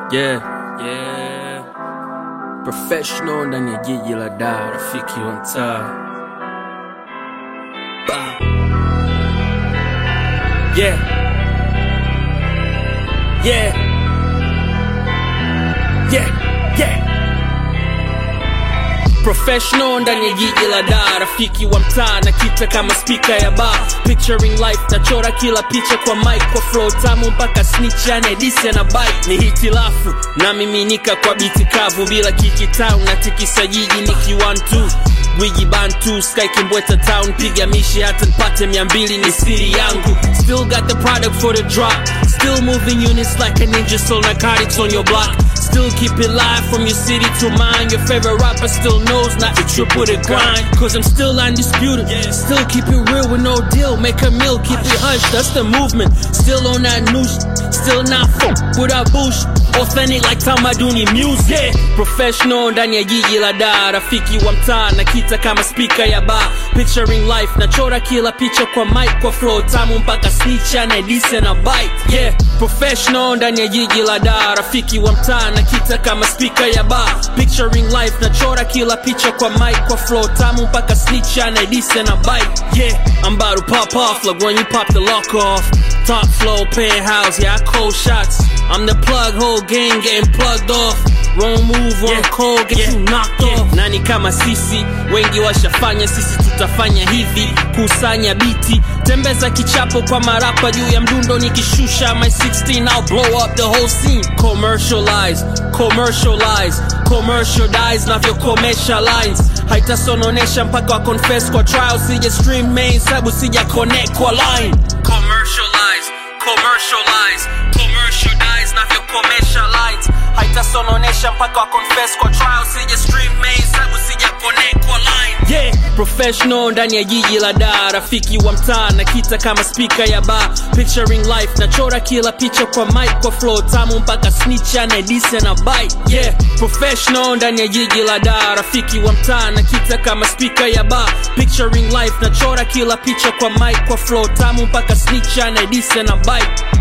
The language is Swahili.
Yeah, yeah. Professional ndani ya jiji la Dar, rafiki wa mtaa. Bah. Yeah. Yeah. Yeah, yeah. Professional ndani ya jiji la Dar, rafiki wa mtaa na kita kama spika ya bar. Picturing life, nachora kila picha kwa mic, kwa flow tamu mpaka snitch yani disi na bite. Ni hitilafu na miminika kwa biti kavu bila kiki town na tikisa jiji niki one two Gwiji bantu sky kimbweta town piga mishi hata nipate mia mbili ni siri yangu still got the product for the drop still moving units like a ninja sold narcotics on your block still keep it live from your city to mine your favorite rapper still knows not to triple the grind cause I'm still undisputed still keep it real with no deal make a meal keep it hush that's the movement still on that new sh- still not fuck without bullshit authentic like tamaduni music yeah. professional ndani ya jiji la Dar rafiki wa mtaa na kita kama spika ya bar picturing life nachora kila picha kwa mic kwa flow tamu mpaka snitch na dise na bite yeah professional ndani ya jiji la Dar rafiki wa mtaa na kita kama spika ya bar picturing life nachora kila picha kwa mic kwa flow tamu mpaka snitch na dise na bite yeah I'm about to pop off like when you pop the lock off top floor penthouse yeah I cold shots I'm the plug whole gang getting plugged off wrong move wrong call get you knocked off nani kama sisi wengi washafanya sisi tutafanya hivi kusanya biti tembeza kichapo kwa marapa juu ya mdundo nikishusha my 16 I'll blow up the whole scene commercialize commercialize commercialize navyo commercial lines haitasononesha mpaka wa confess kwa trial sija stream main sabu sija connect kwa line commercialize commercialize commercialize navyo commercial lines haitasononesha mpaka wa confess kwa trial sija stream main sabu sija connect kwa line yeah professional ndani ya jiji la Dar rafiki wa mtaa na kita kama spika ya bar picturing life nachora kila picha kwa mic kwa flow tamu mpaka snitch na dise na bite yeah professional ndani ya jiji la Dar rafiki wa mtaa na kita kama spika ya bar picturing life nachora kila picha kwa mic kwa flow tamu mpaka snitch na dise na bite